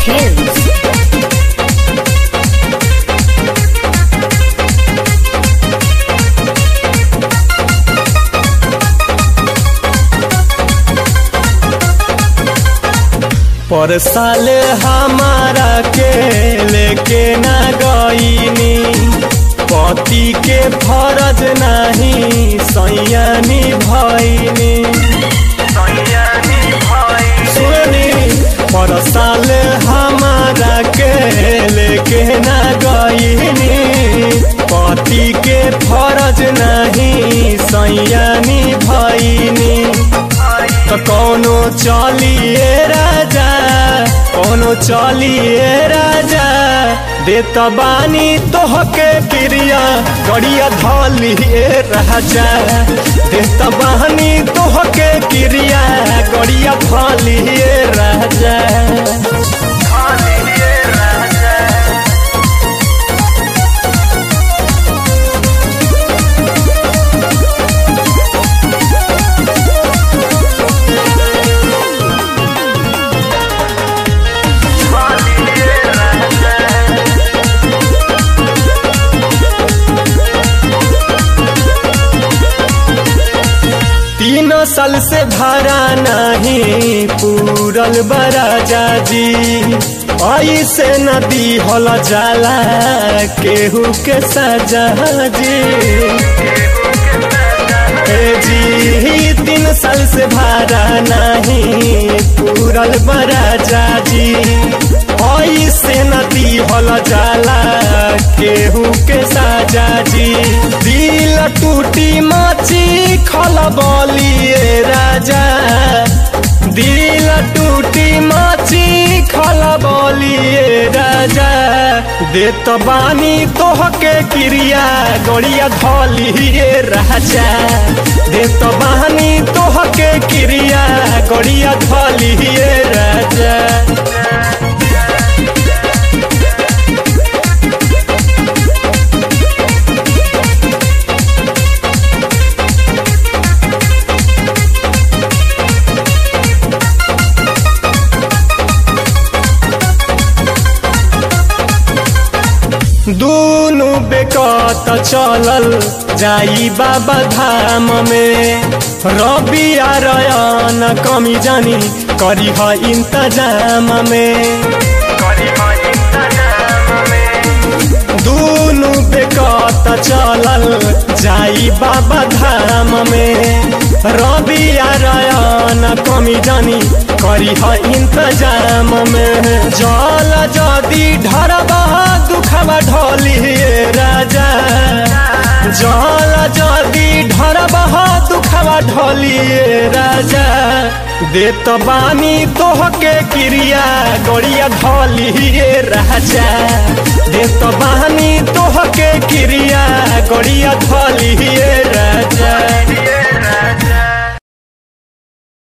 Films. पर साल हमारा के लेके ना गईनी पति के फरज नहीं सैयानी भईनी सुनी पर साल हमारा के लेके ना गईनी पति के फरज नहीं सैयानी भईनी तो कौनो चलिए राजा कौनो चलिए राजा देत बानी तोहके क्रिया गड़िया धलिए राजा देत बानी तोहके क्रिया गड़िया धलिए राजा तीन साल से भरा नहीं पूरल बराजा जी ऐसे नदी हल जाला केहू के सजा जी ए जी तीन साल से भरा नहीं पूरल बराजा जी ऐसे नदी हल जाला केहू के साजा जी दिल टूटी माची खल बलिए राजा दिल टूटी माची खल बलिए राजा देत बानी तोहके क्रिया गड़िया धलिए राजा देत बानी तोहके क्रिया गड़िया धलिए राजा दूनु बेकत चलल जाई बाबा धाम में रबी आरयन कमी जानी करी ह इंतजाम में दूनु बेकत चलल जाई बाबा धाम में रबी आरयन कमी जानी करी ह इंतजाम में जल जदी ढरबा दुखबा ढलिए राजा जल जदी ढरबा दुखबा ढलिए राजा देत बानी तोहके क्रिया गड़िया धलिए राजा देत बानी तोहके क्रिया गड़िया धलिए